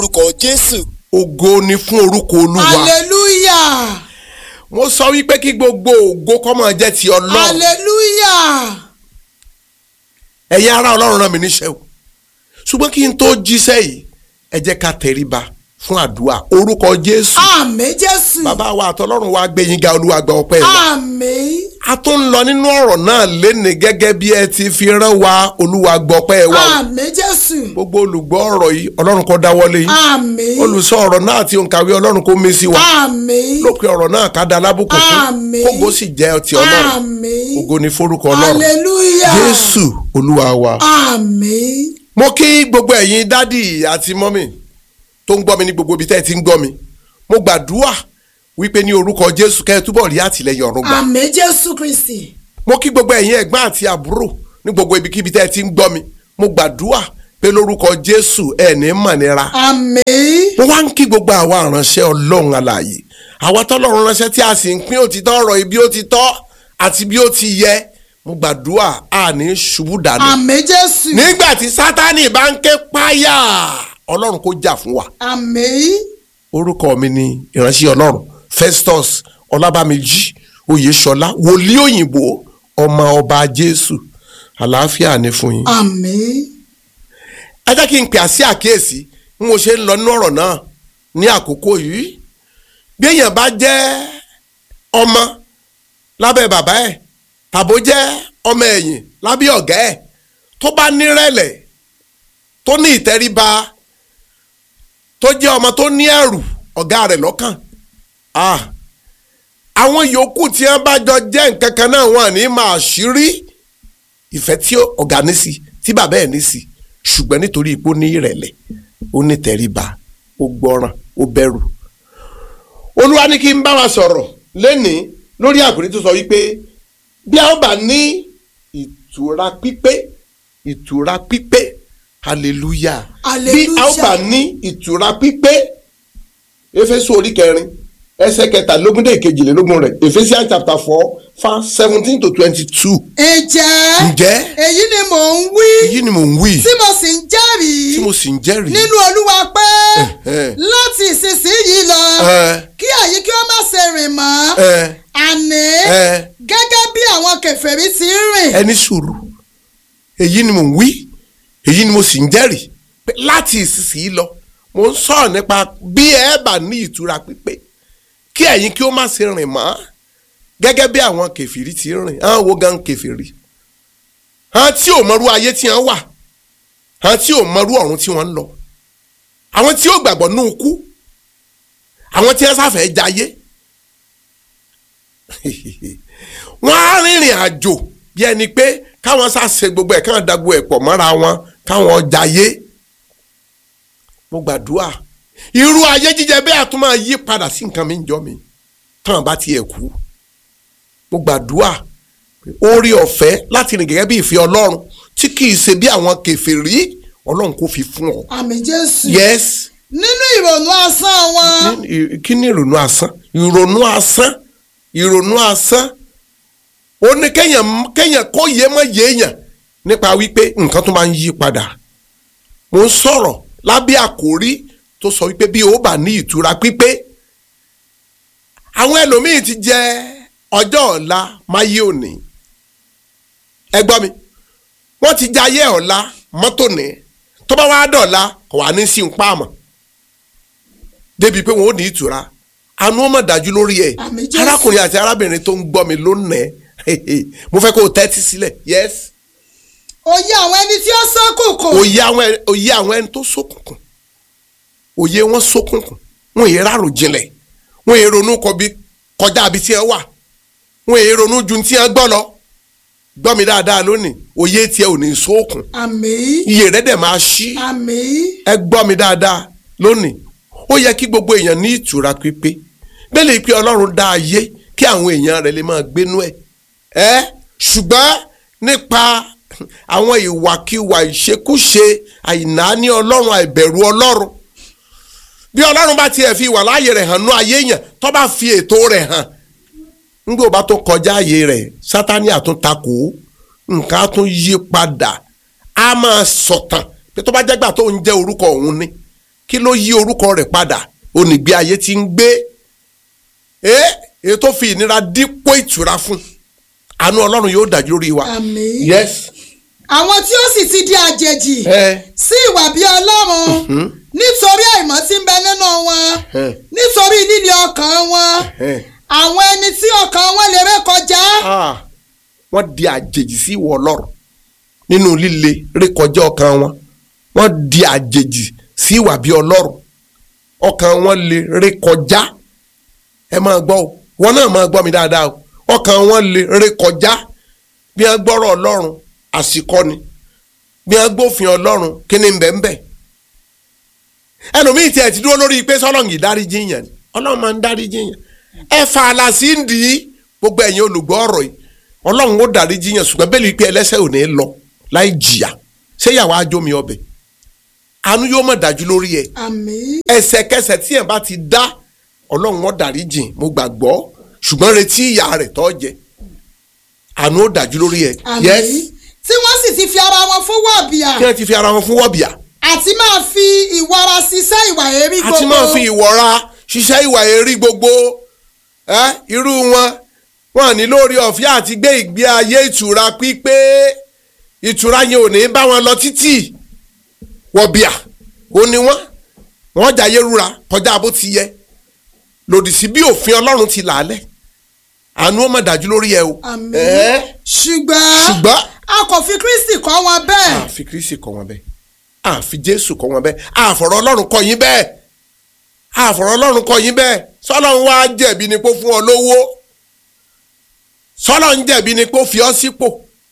orúkọ jésù. ògo ni fún orúkọ olúwa hallelujah mo sọ wípé kí gbogbo ògo kó máa jẹ́ ti ọlọ́run hallelujah ẹ̀yin ará ọlọ́run rán mi níṣẹ́ o ṣùgbọ́n kí n tó jíṣẹ́ yìí ẹ jẹ́ ká tẹríba fún àdúrà orúkọ jésù àmín jésù bàbá wa àtọlọ́run wa gbé yín ga olúwa gba ọpẹ́ wa àmín a tún ń lọ nínú ọ̀rọ̀ náà lénìí gẹ́gẹ́ bí ẹ ti fi rán wa olúwa gba ọpẹ́ wa o. àmín jésù gbogbo olùgbọ́ ọ̀rọ̀ yìí ọlọ́run kó dáwọ́lé yín àmín olùsọ ọ̀rọ̀ náà àti òǹkàwé ọlọ́run kó mí sí wa àmín lópin ọ̀rọ̀ náà ká da lábùkù fún Àmín. kógo sì jẹ́ ọtí ọlọ́run àmín ògo ni forúkọ ọlọ́run hallelujah jésù olúwa wa. àmín mo kí gbogbo ẹ̀yin dádì àti mọ́mì tó ń gbọ́ mi ní gbogbo ibi tẹ́ ẹ ti ń gbọ́ mi mo gbàdúrà wípé ní orúkọ jésù kẹ́ ẹ túbọ̀ rí àtìlẹ́yìn ọ̀run gbà àmín jésù kristi mo kí gbogbo ẹ̀yin ẹ̀gbọ́n àti àbúrò ní gbogbo ibikíbi tẹ́ ẹ ti ń gbọ́ mi mo gbàdúrà pé lórúkọ jésù ẹ̀ ní mọ̀nira àmín mo wá ń kí gbogbo àwa àránṣẹ́ ọlọ́run alààyè àwa tọ́lọ́run ránṣẹ́ tí a sì ń pín òtítọ́ ọ̀rọ̀ ibi ó ti tọ́ àti bí ó ti yẹ mo gbàdúrà a ní ṣubú dànù àmín jésù nígbà tí sátánì bá ń ké páyà ọlọ́run kó jà fún wa àmín orúkọ mi ni ìránṣẹ́ ọlọ́run festus ọlábàmíjì oyèṣọlá wòlíì òyìnbó ọmọ ọba jésù àlàáfíà ni fún yín. àmín ẹ jẹ́ kí n pè á sí àkíyèsí bí mo ṣe ń lọ nínú ọ̀rọ̀ náà ní àkókò yìí bí èèyàn bá jẹ́ ọmọ lábẹ́ bàbá ẹ̀ tàbó jẹ́ ọmọ ẹ̀yìn lábẹ́ ọ̀gá ẹ̀ tó bá nírẹ̀lẹ̀ tó ní ìtẹríba tó jẹ́ ọmọ tó ní ẹ̀rù ọ̀gá rẹ̀ lọ́kàn ah àwọn yòókù tí wọ́n bá jọ jẹ́ nǹkan kan náà wọ́n ní máa ṣírí ìfẹ́ tí ọ̀gá ní sí tí bàbá ẹ̀ ní sí ṣùgbọ́n nítorí ipò ní ìrẹ̀lẹ̀ ó ní tẹríba ó gbọ́ràn ó bẹ̀rù. olúwa ní kí n bá wa sọ̀rọ̀ lẹ́nìí lórí àkòrí tó sọ wípé bí a ó bá ní ìtura pípé ìtura pípé hallelujah bí a ó Hallelujah. bá ní ìtura pípé éfésù orí kẹrin ẹsẹ̀ kẹtàlélógún dé ìkejìlélógún rẹ̀ ephesians chapter four verse seventeen to twenty-two. ǹjẹ́ ǹjẹ́ èyí ni mò ń wí èyí ni mò ń wí tí mo sì ń jẹ́rìí tí mo sì ń jẹ́rìí. nínú olúwa pé Ẹ̀hẹ́. láti ìsinsìnyí lọ Ẹ. kí èyí kí ó má ṣe rìn mọ́ ẹ àní ẹ gẹ́gẹ́ bí àwọn kèfèrí ti ń rìn ẹni sùúrù èyí ni mò ń wí èyí ni mo sì ń jẹ́rìí pé láti ìsinsìnyí lọ mo ń sọ̀rọ̀ nípa bí ẹ bá ní ìtura pípé kí ẹ̀yin kí ó má ṣe rìn mọ́ gẹ́gẹ́ bí àwọn kèfèrí ti ń rìn àwọn wo gan kèfèrí àwọn tí ò mọrú ayé tí wọ́n wà àwọn tí ò mọrú ọ̀run tí wọ́n ń lọ àwọn tí ò gbàgbọ́ ní ikú àwọn tí wọ́n sáfẹ́ jayé wọ́n á rìnrìn àjò bí ẹni pé káwọn ṣàṣe gbogbo ẹ̀ káwọn dàgbò ẹ̀ pọ̀ mọ́ra wọn káwọn jayé mo gbàdúrà irú ayé jíjẹ bẹ́ẹ̀ a tún máa yí padà sí nǹkan mi ń jọ mi táwọn bá tiẹ̀ kú mo gbàdúrà orí ọ̀fẹ́ láti rìn gẹ́gẹ́ bí ìfẹ́ ọlọ́run tí kì í ṣe bí àwọn kèfèrí ọlọ́run kò fi fún ọ. àmì jésù yes nínú ìrònú asán wọn ní- kí ni ìrònú asán ìrònú asán ìrònú asán ó ní kéèyàn kéèyàn kó yé mọ́ yéèyàn nípa wípé nǹkan tó máa ń yí padà mo ń sọ̀rọ̀ lábẹ́ àkórí tó sọ wípé bí o bá ní ìtura pípé àwọn ẹlòmíín ti jẹ ọjọ́ ọ̀la máyé òní ẹ gbọ́ mi wọ́n ti jẹ ayé ọ̀la mọ́tò ní tó bá wá dọ̀la kò wá ní sí ń pààmọ̀ débi pé wọn ò ní ìtura àánú ọmọ dájú lórí ẹ Àmín Jésù. arákùnrin àti arábìnrin tó ń gbọ́ mi lónìí mo fẹ́ kó o tẹ́tí sílẹ̀ yes òye àwọn ẹni tí ó ṣókùnkùn òye àwọn ẹ- òye àwọn ẹni tó ṣókùnkùn òye wọn ṣókùnkùn wọn èyí rárò jinlẹ̀ wọn èyí ronú kọbi kọjá àbí tí ẹ wà wọn èyí ronú ju tí ẹ gbọ́ lọ gbọ́ mi dáadáa lónìí òye tiẹ̀ ò ní ṣókùn àmì iye rẹ̀ dẹ̀ máa ṣí àmì ẹ gbọ́ mi dáadáa lónìí ó yẹ kí gbogbo èèyàn ní ìtura pípé bẹ́ẹ̀ lè pe ọlọ́run dá ayé kí àwọn èèyàn rẹ̀ lè máa gbénú ẹ̀ ẹ́ ṣùgbọ́n nípa àwọn ìwàkiwà ìṣekúṣe àìnáání ọlọ́run àìbẹ̀rù ọlọ́run bí ọlọ́run bá tiẹ̀ fi ìwà láàyè rẹ̀ hàn nú ayé yẹn tó bá fi ètò rẹ̀ hàn ńgbò bá tó kọjá ààyè rẹ̀ sátani àtúntakò nǹkan á tún yí padà á máa sọ̀tàn pé tó bá jẹ́gbà tó ń jẹ́ orúkọ òun ni kí ló yí orúkọ rẹ̀ padà onígbé ayé tí ń gbé ẹ èyí tó fi ìnira dípò ìtura fún àánú ọlọ́run yóò dájú lórí wa. àmín. yes. àwọn tí ó sì ti di àjèjì ẹ sí ìwà bí ọlọ́run nítorí àìmọ́ tí ń bẹ nínú wọn ẹ nítorí líle ọkàn wọn ẹ àwọn ẹni tí ọkàn wọn lè ré kọjá ah wọ́n di àjèjì sí ìwọ ọlọ́run nínú líle rékọjá ọkàn wọn wọ́n di àjèjì sí ìwà bí ọlọ́run ọkàn wọn lè rékọjá ẹ máa gbọ́ o wọn náà máa gbọ́ mi dáadáa o ọkàn wọn lè rékọjá bí wọ́n gbọ́rọ̀ ọlọ́run àsìkò ni bí wọ́n gbófin ọlọ́run kí ni bẹ́ẹ̀ ẹlòmíì tiẹ̀ ti dúró lórí pé sọ́lọ́ǹgì dáríjì yẹn ni ọlọ́run máa ń dáríjì yẹn ẹ fa àlàsí ń dì í gbogbo ẹ̀yin olùgbọ́ ọ̀rọ̀ yìí ọlọ́run ó dáríjì yẹn ṣùgbọ́n bẹ́ẹ̀ ni pé ẹlẹ́sẹ̀ ò ní lọ láì jìyà ṣé ìyàwó ajómi ọbẹ̀ àánú yóò mọ̀ dájú lórí ẹ̀ àmín ẹsẹ̀kẹsẹ̀ tí ẹ̀ bá ti dá ọlọ́run ó dáríjì mo gbàgbọ́ ṣùgbọ́n retí ìyà rẹ̀ tó jẹ àánú ó dájú lórí ẹ̀ àmín yes tí wọ́n sì ti fi ara wọn fún wọ̀bìà kí wọ́n ti fi ara wọn fún wọ́bìà àti máa fi ìwara ṣiṣẹ́ ìwà èrí gbogbo àti máa fi ìwọ̀ra ṣiṣẹ́ ìwà èrí gbogbo ẹ́ irú wọn wọn ní lórí ọ̀fẹ́ àti gbé ìgbé ayé ìtura pípé ìtura yẹn ò ní bá wọn lọ títì wọ̀bìà ó ní wọn wọn jàyé rúra kọjá bó ti yẹ lòdì sí bí òfin ọlọ́run ti là á lẹ̀ àánú ó mọ̀ dájú lórí ẹ o àmín ẹ́ ṣùgbọ́n ṣùgbọ́n a kò fi Kristi kọ́ wọn bẹ́ẹ̀ àfi kristi kọ́ wọn bẹ́ẹ̀ àfi jésù kọ́ wọn bẹ́ẹ̀ àfọ̀rọ̀ ọlọ́run kọ́ yín bẹ́ẹ̀ àfọ̀rọ̀ ọlọ́run kọ́ yín bẹ́ẹ̀ sọ́lọ́run wá jẹ̀bi ni pé ó fún ọ lówó sọ́lọ́run jẹ̀bi ni pé ó fi ọ sípò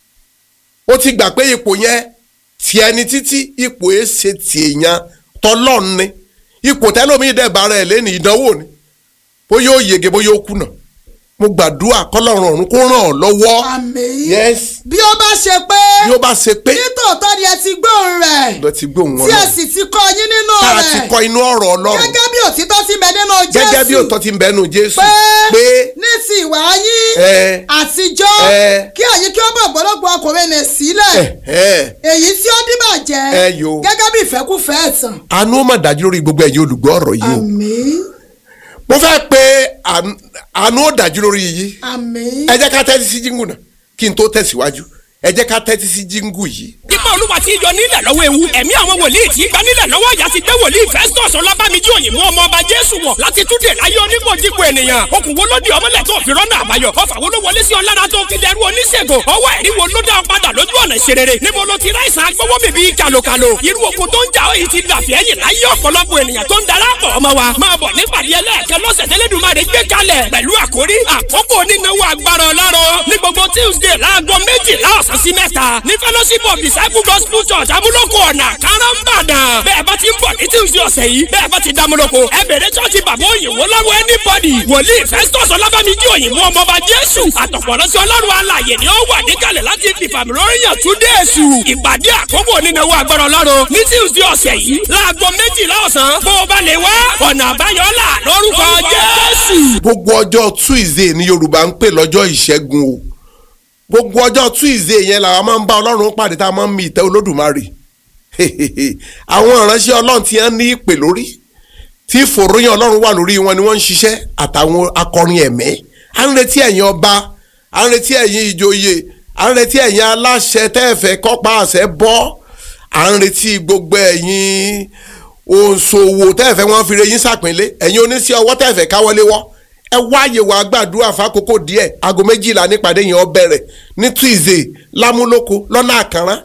ó ti gbà pé ipò yẹn tiẹ̀ ni títí ipò ẹ̀ ṣe tìyàn tọ́lọ́run ni ipò tẹ́lómi dẹ̀bà rẹ̀ lẹ́nu ìdánwò ni bóyá ó yege bóyá ó kùnà mo gbàdúrà kọ́lọ́run ọ̀run kó ràn ọ́ lọ́wọ́ àmín yes bí ó bá ṣe pé bí ó bá ṣe pé nítòótọ́ ni ẹ ti gbóhùn rẹ̀ lọ ti gbóhùn tí wọn ẹ lọ sì ti kọ́ yín nínú tá a ti rẹ̀ kọ inú ọ̀rọ̀ ọlọ́run gẹ́gẹ́ bí òtítọ́ ti bẹ nínú Jésù gẹ́gẹ́ bí òótọ́ ti ń bẹnu jésù pé pé ní ti ìwà yín ẹ àtijọ́ ẹ kí ẹ̀yin kí ó bọ̀ gbọ́dọ̀gbọ́ ọkùnrin nì sílẹ̀ ẹ èyí tí ó dìbàjẹ́ ẹ yo gẹ́gẹ́ bí ìfẹ́kúfẹ́ ẹ̀tàn àánú ó mà dájú lórí gbogbo ẹ̀yin olùgbọ́ ọ̀rọ̀ yìí o àmín mo fẹ́ pé àánú- àánú ó dájú lórí yìí àmín ẹ jẹ́ ká tẹ́tí sí jíngù náà kí n tó tẹ̀síwájú ẹ jẹ́ ká tẹ́tí sí jíngù yìí. Ipa olúwa ti yọ nílẹ̀ lọ́wọ́ ewu. Ẹ̀mí àwọn wòlíì tí gba nílẹ̀ lọ́wọ́ ìyá ti gbé wòlíì Festus Ọlábàmíjì òyìnbó ọmọ ọba Jésù wọ̀ láti túnde láyé onígbòjìpọ̀ ènìyàn. Okùn wo ló di ọmọlẹ̀ tó fi rọ́nà àbáyọ? Ọfà wo ló wọlé sí ọ lára tó fi dẹrú oníṣègùn? Ọwọ́ ẹ̀rí wo ló dá ọ padà lójú ọ̀nà ìṣerere? Níbo ló ti ráìsàn agbówó bèbí kàlòkàlò? Irú okun tó ń jà ọ́ yìí ti dàfẹ́ ẹ̀yìn láyé ọ̀pọ̀lọpọ̀ ènìyàn tó ń darapọ̀ ọmọ wa. Máa bọ̀ nípàdé ẹlẹ́ẹ̀kẹ́ lọ́sẹ̀ tẹ́lẹ̀dùmarè gbé kalẹ̀ pẹ̀lú àkórí àkókò onínáwó agbára ọlọ́run ní gbogbo Tuesday láago méjìlá ọ̀sán sí mẹ́ta ní fellowship of disciple gospel church amúlòkọ ọ̀nà káràmbàdàn bẹ́ẹ̀ bá ti ń bọ̀ ní Tuesday ọ̀sẹ̀ yìí bẹ́ẹ̀ bá ti dámúlòkọ ẹ bèrè chọ́ọ̀chì bàbá òyìnbó lọ́wọ́ anybody wòlíì Festus ọlábàmíjì òyìnbó ọmọọba Jésù àtọ̀pọ̀lọ́sí ọlọ́run alàyè ni ó wà níkàlẹ̀ láti fìfàmì lóríyàn tún dé èṣù ìpàdé àkókò onínáwó agbára ọlọ́run ní Tuesday ọ̀sẹ̀ yìí láago méjìlá ọ̀sán bó o bá lè wá ọ̀nà àbáyọ là lórúkọ Jésù. gbogbo ọjọ́ tuesday ní yorùbá ń pè lọ́jọ́ ìṣẹ́gun o gbogbo ọjọ́ tuesday yẹn làwọn máa ń bá ọlọ́run pàdé tá a máa ń mi ìtẹ́ olódùmarè àwọn ìránṣẹ́ ọlọ́run ti ń ní ìpè lórí tí ìfòròyìn ọlọ́run wà lórí wọn ni wọ́n ń ṣiṣẹ́ àtàwọn akọrin ẹ̀mí à ń retí ẹ̀yin ọba à ń retí ẹ̀yin ìjòyè à ń retí ẹ̀yin aláṣẹ tẹ́ẹ̀fẹ́ kọ́pa àṣẹ bọ́ à ń retí gbogbo ẹ̀yin òǹṣòwò tẹ́ẹ̀fẹ́ wọn fi re yín sàpínlé ẹ̀yin oníṣẹ́ ọwọ́ tẹ́ẹ̀fẹ́ káwọlé wọ́ ẹ wáyé wàá gbàdúrà fákòókò díẹ̀ aago méjìlá nípàdé yẹn ó bẹ̀rẹ̀ ní tuesday lámúlòkó lọ́nà àkàrán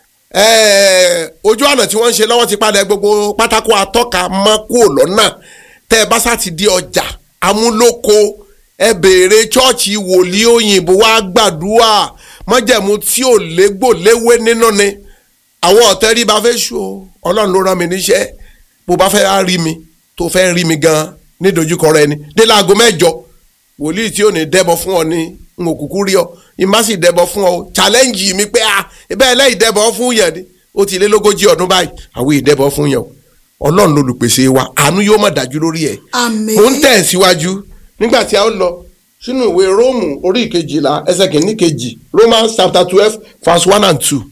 ẹ̀ẹ́, ojú ọ̀nà tí wọ́n ń ṣe lọ́wọ́ ti padà gbogbo pátákó atọ́ka mọ́ kúrò lọ́nà tẹ́ ẹ bá sá ti di ọjà amúlòkó ẹ béèrè chọ́ọ̀chì wòlíì òyìnbó wá gbàdúrà mọ́jẹ̀mú tí ò légbò léwé nínú ni àwọn ọ̀tẹ́ rí bá fẹ́ ṣù o ọlọ́run ló rán mi níṣẹ́ bó bá fẹ́ rí mi tó fẹ́ rí mi gan ní dojúkọ rẹ ni dé láago mẹ́jọ wòlíì tí ò ní dẹ́bọ fún ọ ní n ò kúkú rí ọ ìmá sì dẹ́bọ fún ọ challenge mi pé ah ibẹ̀ ẹlẹ́yìí dẹ́bọ fún yẹn ni ó ti lé lógójì ọdún báyìí àwọn ìdẹ́bọ fún yẹn o ọlọ́run lolùpèsè wa àánú yóò má dájú lórí ẹ̀ àmín mo ń tẹ̀ síwájú nígbà tí a ó lọ sínú ìwé róòmù orí ìkejìlá ẹsẹ̀ kìíní kejì romans chapter twelve verse one and two. nítorí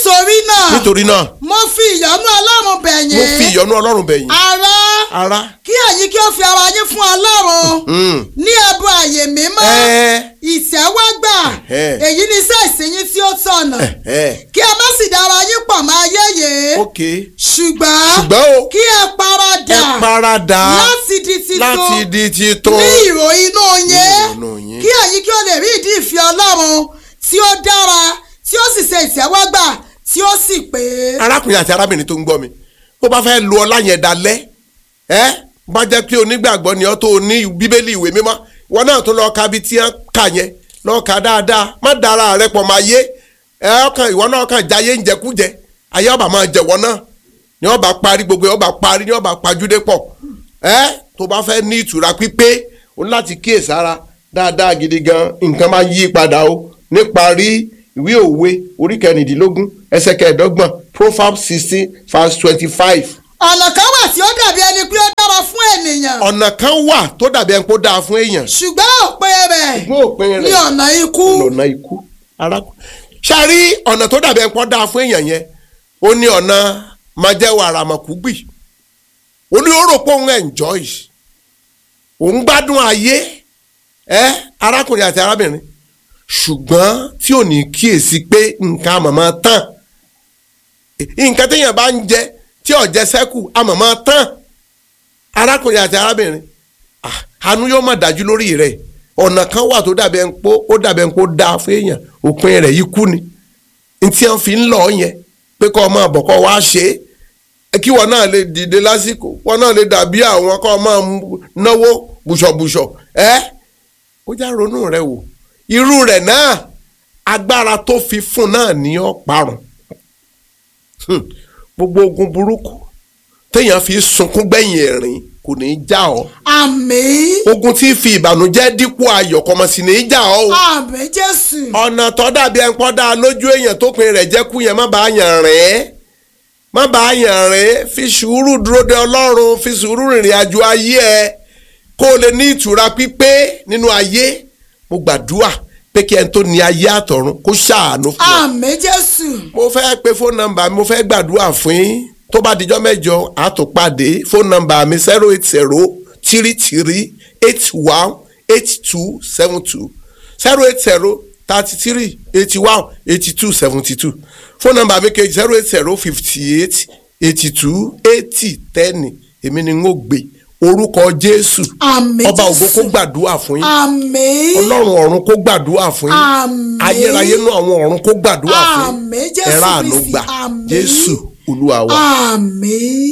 nítorí náà nítorí náà mo fi ìyọ́nú ọlọ́run bẹ̀ yín mo fi ìyọ́nú ọlọ́run bẹ̀ yín ará ara kí ẹ̀yin kí ó fi ara yín fún ọlọ́run mm, ní ẹbọ àyè mímọ́ ẹ ìtẹ́wọ́gbà Ẹ̀hẹ́. èyí ni iṣẹ́ ìsinyìí tí ó tọ̀nà ẹ kí ẹ má sì dára yín pọ̀ mọ́ ayé yìí ok ṣùgbọ́n ṣùgbọ́n o kí ẹ paradà ẹ paradà láti di titun láti di titun ní ìró inú yín inú yín. kí ẹ̀yin kí ó lè rí ìdí ìfẹ́ ọlọ́run tí ó dára tí ó sì ṣe ìtẹ́wọ́gbà tí ó sì pé. arákùnrin àti arábìnrin tó ń gbọ́ mi bó bá fẹ́ lu ọlá yẹn dalẹ̀ ẹ́ bá jẹ́ pé onígbàgbọ́ ni ọ́ tó o ní bíbélì ìwé mímọ́ wọn náà tó lọ́ọ́ ka bí tí wọ́n kà yẹn lọ́ọ́ ka dáadáa má dára rẹ pọ̀ máa yé ẹ ọkàn ìwọ náà kàn jáyé ń jẹkújẹ ayé ọba máa jẹwọ náà ni ọba parí gbogbo ọba parí ni ọba pajúdé pọ̀ ẹ tó bá fẹ́ ní ìtura pípé o ní láti kíyèsára dáadáa gidi gan nǹkan máa yí padà o níparí ìwé òwe orí kẹrìndínlógún ẹsẹ̀ kẹẹ̀ẹ́dọ́gbọ̀n proverbs sixteen verse twenty-five ọ̀nà kan wà tí ó dàbí ẹni pé ó dára fún ènìyàn ọ̀nà kan wà tó dàbí ẹni kó dáa fún èèyàn ṣùgbọ́n òpin rẹ̀ ṣùgbọ́n òpin ní rẹ̀ ọ̀nà ikú lọ́nà ikú arákùnrin. ṣáàrí ọ̀nà tó dàbí ẹni kó dáa fún èèyàn yẹn ó ní ọ̀nà májẹ́wò àràmọ̀kúgbì ó ní ó rò pé òun enjoy òun gbádùn ayé ẹ arákùnrin àti arábìnrin ṣùgbọ́n tí ò ní kíyèsí pé nǹkan àmọ̀mọ́ tán nǹkan téèyàn bá ń jẹ tí ò jẹ sẹ́kù àmọ̀mọ́ tán arákùnrin àti arábìnrin ah, àánú yóò má dájú lórí rẹ̀ ọ̀nà kan wà tó dàbí ẹni pé ó dàbí ẹni pé ó dáa fún èèyàn òpin rẹ̀ yìí kú ni ntí wọn fi ń lọ yẹn pé kọ́ ọ máa bọ̀ kọ́ wá ṣe é kí wọn náà lè dìde lásìkò wọn náà lè dàbí àwọn kọ́ ọ máa mú- náwó bùṣọ̀bùṣọ̀ ẹ́ ó já ronú rẹ wò irú rẹ̀ náà agbára tó fi fún náà ní ọ́ parun Hmm. gbogbo ogun burúkú téèyàn fi sunkún gbẹ̀yìn ẹ̀rín kò ní í já ọ àmín ogun tí fi ìbànújẹ́ dípò ayọ̀ kọ́mọ sí ní í já ọ o àmín jésù ọ̀nà tó dàbí ẹ̀ ń pọ́ dáa lójú èèyàn tó pin rẹ̀ jẹ́ kú yẹn má bàa yàn rìn má bàa yàn rìn fi sùúrù dúró de ọlọ́run fi sùúrù rìnrìn àjò ayé ẹ kó o lè ní ìtura pípé nínú ayé mo gbàdúrà pé kí ẹni tó ní ayé àtọ̀run kó ṣàánú fún ọ. àmín jésù mo fẹ́ pe fóònù nọ́mbà mi mo fẹ́ gbàdúrà fún yín tó bá dijọ́ mẹ́jọ àtòpàdé fóònù nọ́mbà mi zero eight zero three three eight one eight two seven two zero eight zero thirty three eighty one eighty two seventy two fóònù nọ́mbà mi kejì zero eight zero fifty eight eighty two eighty ten èmi ni n ó gbé orúkọ jésù àmín ọba ògo kó jésù gbàdúrà fún yín àmín ọlọ́run ọ̀run kó gbàdúrà fún yín Àmín. ayérayé nú àwọn ọ̀run kó gbàdúrà fún yín Àmín, Jésù ẹ̀rá àánú Kristi, gbà àmín. jésù olúwa wa. àmín.